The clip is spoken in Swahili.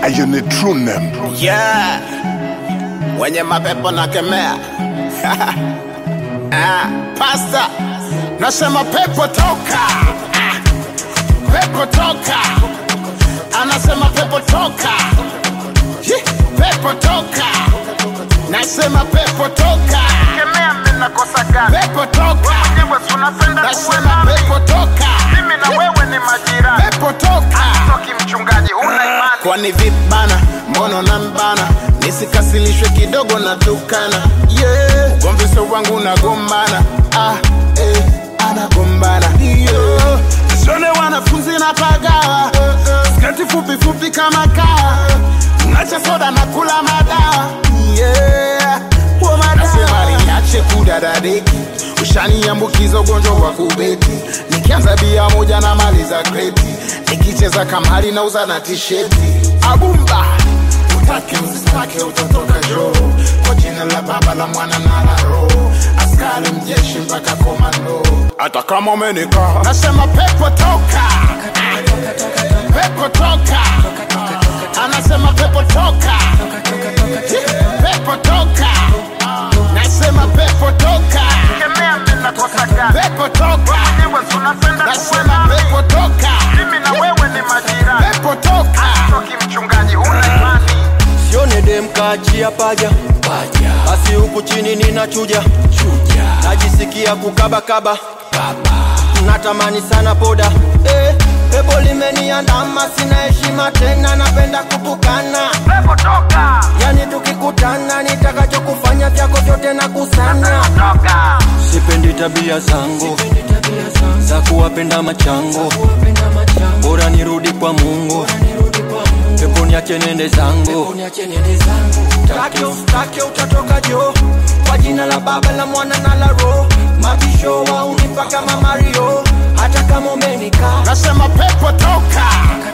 Ayo ni true name. Yeah. Wenye mapepo na kemea. ah, pasta. Nasema pepo toka. Ah, pepo toka. Anasema pepo toka. Hi, Pepo toka. Nasema pepo toka. Kemea mimi nakosa gani? Pepo toka. Wewe si unapenda kuwe Nasema nami. pepo toka. Mimi na wewe ni majirani. Pepo toka. Toki mchungaji, huna imani. kwani vibana mono na mbana nisikasilishwe kidogo na tukana yeah. ugomvi sio wangu nagombana ah, eh, anagombana yeah. sione wanafunzi na pagawa skati fupi fupi kama kawa nacha soda na kula madawa yeah. Huo madawa. Nasema niache kudadadeki ushaniambukiza ugonjwa wa kubeti nikianza bia moja na mali za kreti nikicheza kamari na uza na tisheti abumba utake usitake utatoka joo kwa jina la baba la mwana na la roho askari mjeshi mpaka komando hata kama umenikaa nasema pepo toka pepo toka anasema pepo toka pepo toka nasema pepo toka Kemea mimi nakosa gani? pepo toka Wewe si unapenda kuwe nasema nami. pepo toka Mimi na wewe ni majirani. pepo toka Toki mchungaji, huna imani. sione dem kaachia paja basi huku chini ninachuja najisikia kukabakaba natamani sana poda eh, pepo limeniandama sina heshima tena napenda kutukana Pepo toka. yani tukikutana nitakachokufanya vyako vyote na kusanya Toka. sipendi tabia zangu za kuwapenda machango bora nirudi kwa mungu pepo niache nende zangu take ustake utatoka jo kwa jina la baba la mwana na la roho mabisho waunipa kama mario hata kama umenikaa nasema pepo toka